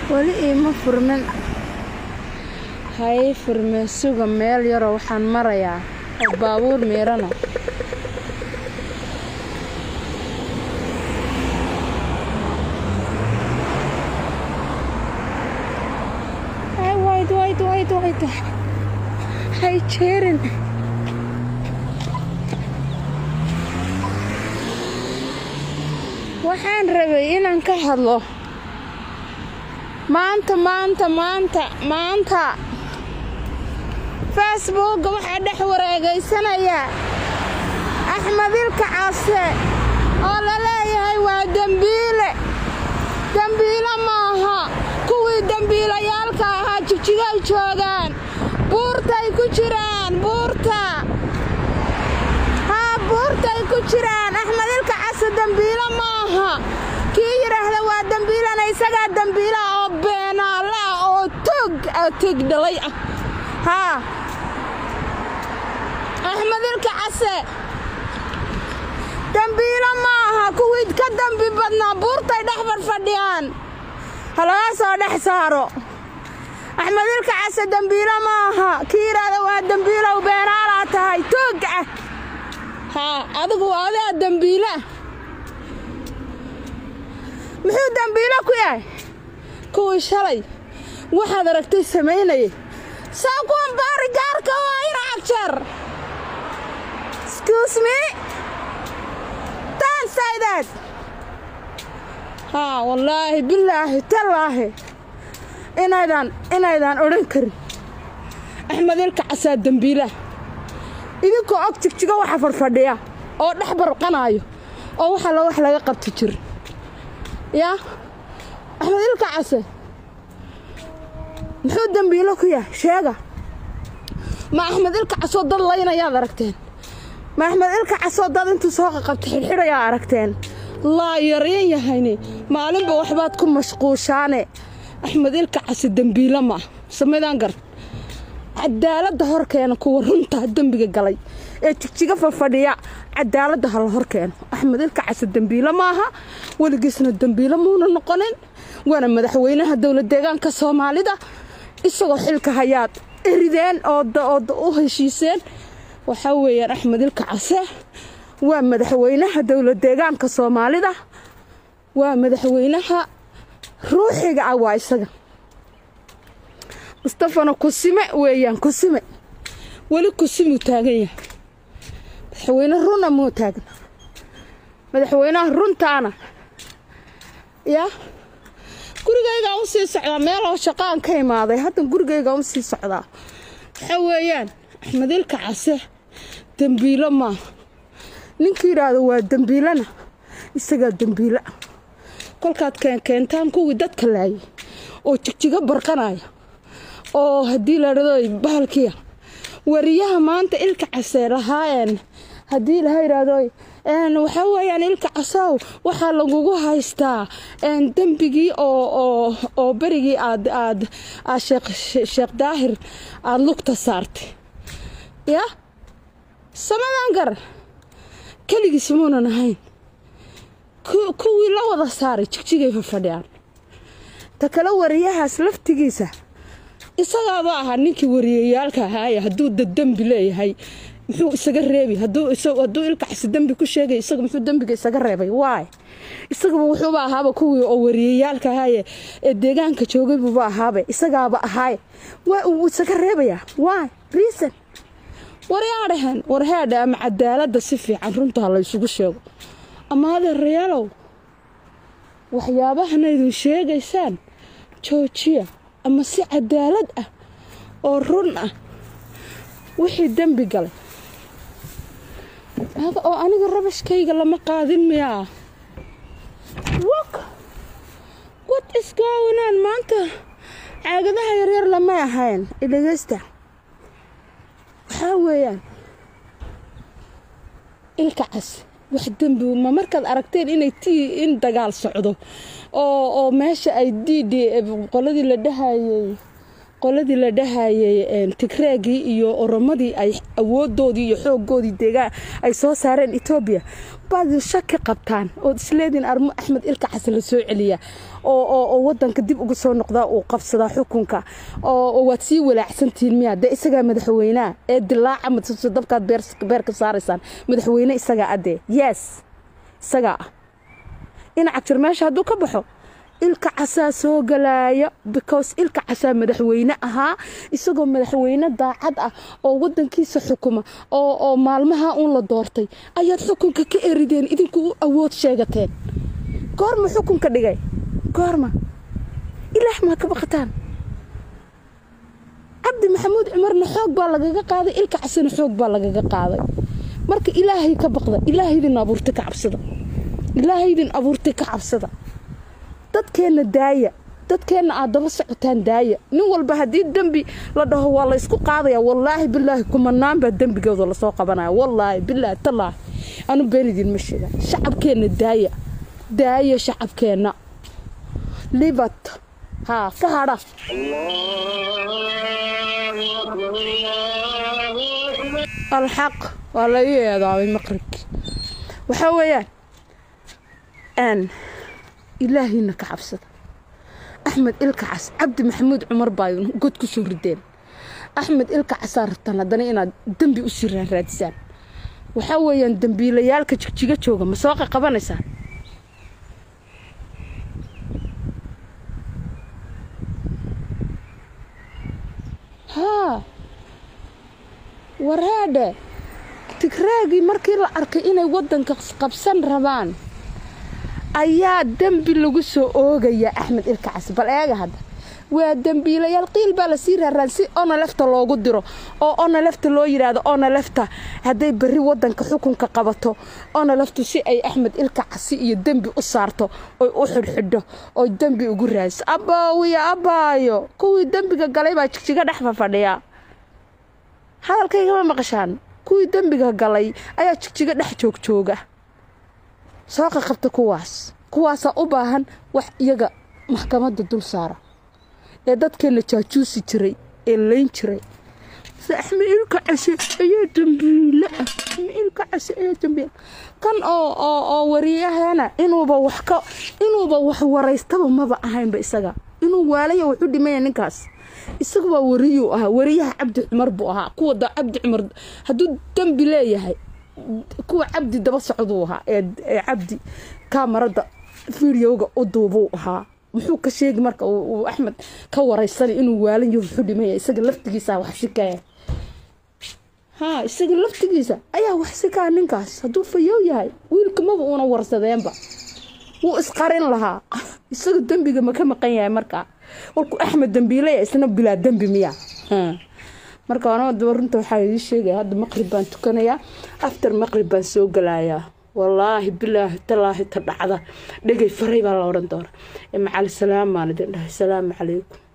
weli iima furmin hay furmeen suga meel yaroo waxaan marayaa oo baabuur miirana hay wayd wayd wayd wayd hay jeerin waxaan rabay inaan ka hadlo maanta maanta maanta maanta facebookga waxaa dhex wareegaysanaya axmed ilka case oo la leeyahay waa dembiile dembiile maaha kuwii dembiilayaalka ahaa jigjigay joogaan buurtay ku jiraan buurta haa buurtay ku jiraan axmed ilka case dembiile maaha kii yidhaahda waa dembiilana isagaa dembiila oo beenaale ah oo tog ah tog dhalay ah haa axmed ilka case dembiilo ma aha kuwii ka dembi badnaa buurtay dhex fadhfadhiyaan ha laga soo dhex saaro axmed ilka case dembiilo ma aha kii yidhaahda waa dembiilow beenaalaa tahay toog ah haa adigu adaa dembiila muxuu dembiilo ku yahay kuwii shalay waxaad aragtay samaynayay saa kuwan baari gaarka waa ina cagjar excuse me don't say that haa wallaahi bilaahi tallaahi inaydaan inaydaan odhan karin axmed ilka casaa dembiilah idinkoo og jigjigo waxa fadhfadhiya oo dhex barqanaayo oo waxa la wax laga qabti jir yaa axmed ilka case muxuu dembiilo ku yahay sheega ma axmed ilka casoo dad laynayaad aragteen ma axmed ilka casoo dad intuu soo qaqabta xidhxidhayaa aragteen laa yaryan yahayne maalinba waxbaad ku mashquushaane axmed ilka case dembiilo ma ah samaydaan gar cadaaladda horkeena kuwa runta dembiga galay ee jigjiga fafadhiya cadaaladda ha la hor keeno axmed ilka case dembiilo maaha weligiisna dembiilo muuna noqonin waana madaxweynaha dowlad deegaanka soomaalida isagoo xilka hayaad erideen oo u heshiiseen waxaa weeyaan axmed ilka case waa madaxweynaha dowlad deegaanka soomaalida waa madaxweynaha ruuxiga ah waa isaga mustafana kusime weeyaan kusime weli kusimuu taagan yahay madaxweyne runa muu taagna madaxweynaha runtaana yaa gurigaygaa u sii socdaa meeloo shaqaan ka imaaday hadda gurigaygaa u sii socdaa waxaa weeyaan axmed ilka case dembiilo maaha ninkii yidhaahdo waa dembiilana isagaa dembiila kolkaad keenkeentaan kuwii dadka laayay oo jigjigo barqanaya oo haddii la dhado bahalkiya wariyaha maanta ilka case lahaayeen haddii laha yidhaahdo waxaa weeyaan ilka casow waxaa lagugu haystaa dembigii oo berigii aad aad aad sheekh daahir aada lugta saartay yaa samadan gar keligiis muunan ahayn kuwii la wada saaray jigjigay fafadhiyaan ta kale wariyahaas laftigiisa isagaaba ahaa ninkii wariyayaalka ahaaye hadduu dadembi leeyahay muxuu isaga reebi hadduu ilkacsi dembi ku sheegay isaga muxuu dembiga isaga reebay waay isagaba wuxuuba ahaaba kuwii oo wariyayaalka ahaaye ee deegaanka joogay buuba ahaabe isagaaba ahaaye waa uu isaga reebayaa waay reason waryaadhahan warheadha ama cadaaladda si fiican runta ha laysugu sheego ama adeerayaalow waxyaabahana idin sheegaysaan joojiya ama si cadaalad ah oo run ah wixii dembi galay oo aniga rabashkayga lama qaadin miyaa wak wat isgaawanaan maanta caagadaha yaryar lamay ahayn idhegeysta waxaa weeyaan ilka cas wax dembi ma markaad aragteen inay tii in dagaal socdo oo oo meesha ay d d qoladii la dhahayay qoladii la dhahayay tigreegii iyo oromadii ay awoodoodii iyo xoogoodii deegaan ay soo saareen etoobiya baad shaki qabtaan ood isleediin armo axmed ilka xasan la soo celiya oo wadanka dib uga soo noqdaa uu qabsadaa xukunka oo waad sii walaacsantihiin miya dee isagaa madaxweyneha ee dilaaca madsuso dabkaad beer ka saaraysaan madaxweyne isagaa adee yes isagaa ah dhinaca jir meesha hadduu ka baxo ilka casaa soo galaaya because ilka casaa madaxweyne ahaa isagoo madaxweyne daacad ah oo wadankiisa xukuma oo maalmaha uun la doortay ayaad xukunka ka erideen idinku u awood sheegateen goorma xukunka dhigay goorma ilaah maa ka baqataan cabdi maxamuud cumarna xoog baa lagaga qaaday ilka casana xoog baa lagaga qaaday marka ilaahay ka baqda ilaahaydin abuurtay ka cabsada ilaahaydin abuurtay ka cabsada dadkeenna daaya dadkeenna aad daba socotaan daaya nin walba haddii dembi la dhaho waa la ysku qaadaya wallaahi bilaahi kumanaan baa dembigooda lasoo qabanaya wallaahi bilaahi tallaahi anu been idinma sheega shacabkeenna daaya daaya shacabkeenna libat haa ka hadha alxaq waa la ii eedaabay maqribkii waxaa weeyaan ilaahayna ka cabsada axmed ilka cas cabdi maxamuud cumar baa god ku soo rideen axmed ilka casaa rabtaan haddana inaad dembi u sii raaraadisaan waxaa weeyaan dembiilayaalka jigjiga jooga ma soo qaqabanaysaan haa waraadhe tigraagii markii la arkay inay waddanka qabsan rabaan ayaa dembi lagu soo oogaya axmed ilka cas bal eega hadda waa dembiilayaal qiil baa lasii raaraan si onalefta loogu diro oo onalefta loo yidhaahdo onalefta hadday berri wadanka xukunka qabato onaleftu si ay axmed ilka casi iyo dembi u saarto oy u xidhxidho oy dembi ugu raadiso abaawiya abaayo kuwii dembiga galay baa jigjiga dhex fafadhiya hadalkaygama maqashaan kuwii dembiga galay ayaa jigjiga dhex joogjooga soo qaqabta kuwaas kuwaasaa u baahan wax iyaga maxkamadda dul saara ee dadkeenna jaajuusi jiray ee layn jiray axmed ilka case ayaa dambiile ah axmed ilka case ayaa dambiile kan oo oo oo wariyahana inuuba wax ka inuuba wax waraystaba maba ahaynba isaga inuu waalaya wuxu dhimaya ninkaas isaga waa wariyuu ahaa wariyaha cabdi cumar buu ahaa kuwa da cabdi cumar hadduu dembi leeyahay kuwa cabdi daba socduu ahaa ee cabdi kaamarada fideoga u duubuu ahaa muxuu ka sheegi marka uu axmed ka waraysanay inuu waalan yahu wuxuu dhimaya isaga laftigiisa wax sikaya haa isaga laftigiisa ayaa wax sikaa ninkaas hadduu fayow yahay wiilka maba uuna warsadeenba wuu isqarin lahaa isaga dembiga ma ka maqan yahay markaa warkuu axmed dembiilaya isna bilaa dembi miya marka anoo daba runta waxaa idii sheegaya hadda maqrib baan tukanayaa after maqrib baan soo galayaa wallaahi bilaahi talaahi ta dhacda dhegay faray baa la odhan doona macali salaam baan idin dhahay salaamu calaykum